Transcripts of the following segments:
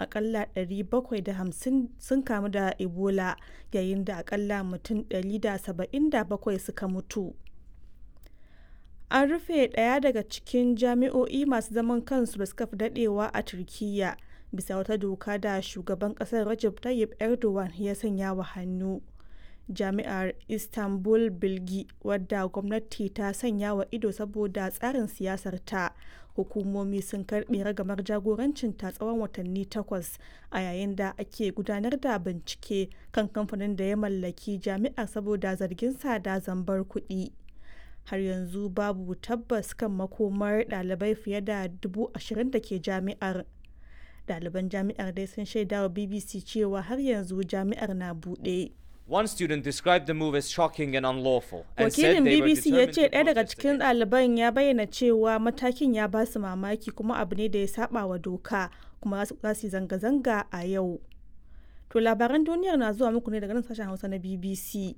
akalla 750 sun kamu da ebola yayin da akalla mutum 177 suka mutu an rufe ɗaya daga cikin jami'o'i masu zaman kansu da suka fi daɗewa a turkiyya bisa wata doka da shugaban ƙasar Recep Tayyip Erdogan ya sanya wa hannu. Jami'ar Istanbul Bilgi wadda gwamnati ta sanya wa ido saboda tsarin siyasar ta hukumomi sun karɓe ragamar jagorancin ta tsawon watanni takwas a yayin da ake gudanar da bincike kan kamfanin da ya mallaki jami'ar saboda zargin sa da zambar kuɗi. har yanzu babu tabbas kan makomar ɗalibai fiye da dubu ashirin da ke jami'ar ɗaliban jami'ar dai sun shaida wa bbc cewa har yanzu jami'ar na buɗe One student described the move as shocking and unlawful and said wakilin they were bbc ya determined ce to ɗaya daga protest cikin against it. ɗaliban ya bayyana cewa matakin ya ba su mamaki kuma abu ne da ya saba wa doka kuma za su yi zanga-zanga a yau to labaran duniyar na zuwa muku ne daga nan sashen hausa na bbc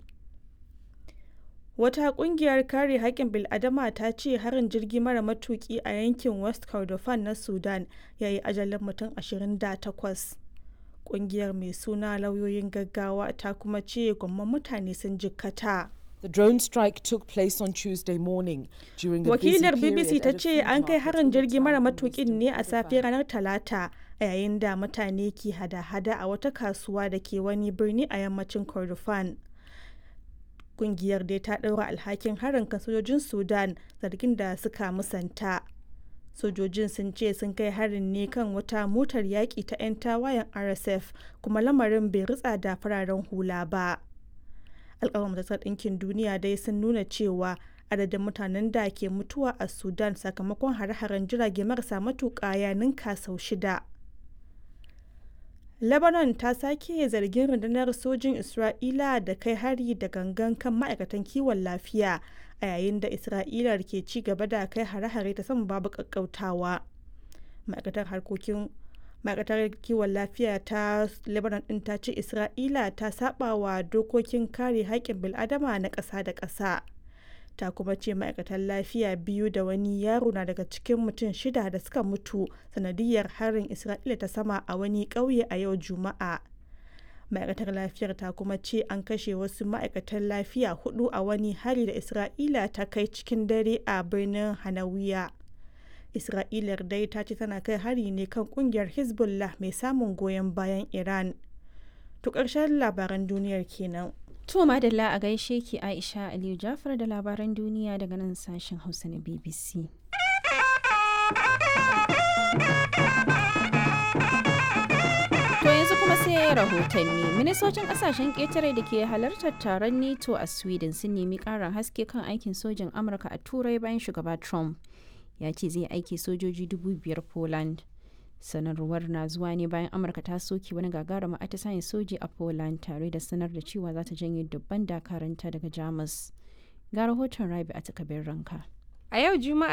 Wata kungiyar kare haƙƙin bil'adama ta ce harin jirgi mara matuƙi a yankin West Kordofan na Sudan ya yi ajalin mutum 28. Kungiyar mai suna lauyoyin gaggawa ta kuma ce gwamman mutane sun jikkata. The drone strike took place on Tuesday morning during the busy Wakilar period BBC ta at a ce food an kai market harin in the jirgi mara town of matuƙin Western ne a Kordofan. safiyar ranar Talata a yayin da mutane ke hada-hada a wata kasuwa da ke wani birni a yammacin Kordofan. Kungiyar dai ta ɗaura alhakin harin kan sojojin Sudan zargin da suka musanta. Sojojin sun ce sun kai harin ne kan wata motar yaƙi ta 'yan tawayen RSF kuma lamarin bai ritsa da fararen hula ba. Alƙawar Majalisar Ɗinkin Duniya dai sun nuna cewa adadin mutanen da ke mutuwa a Sudan sakamakon hare-haren jirage marasa matuƙa ya ninka sau shida. Lebanon ta sake zargin rundunar sojin Isra'ila da kai hari da gangan kan ma'aikatan kiwon lafiya a yayin da Isra'ila ke ci gaba da kai hare-hare ta sama babu ƙaƙƙautawa. Ma'aikatar harkokin ma'aikatar kiwon lafiya ta Lebanon ɗin ta ce Isra'ila ta saba wa dokokin kare haƙƙin bil'adama na ƙasa da ƙasa. ta kuma ce ma'aikatan lafiya biyu da wani yaro na daga cikin mutum shida da suka mutu sanadiyar harin isra'ila ta sama a wani ƙauye a yau juma'a ma'aikatar lafiyar ta kuma ce an kashe wasu ma'aikatan lafiya hudu a wani hari da isra'ila ta kai cikin dare a birnin hanawiya isra'ilar dai ta ce tana kai hari ne kan kungiyar hezbollah mai samun goyon bayan iran to ƙarshen labaran duniyar kenan To madalla a gaishe ki Aisha Aliyu Jafar da labaran duniya daga nan sashen Hausa na BBC. To yanzu kuma sai rahotanni. Ministocin kasashen ƙetare da ke halartar taron NATO a Sweden sun nemi ƙarin haske kan aikin sojin Amurka a Turai bayan shugaba Trump. Ya ce zai aiki sojoji dubu biyar Poland. sanarwar na zuwa ne bayan amurka ta soke wani gagarumin atisayen soji a poland tare da sanar da cewa za ta janye dubban dakaranta daga jamus ga rahoton rabi a takabin ranka A yau Juma'a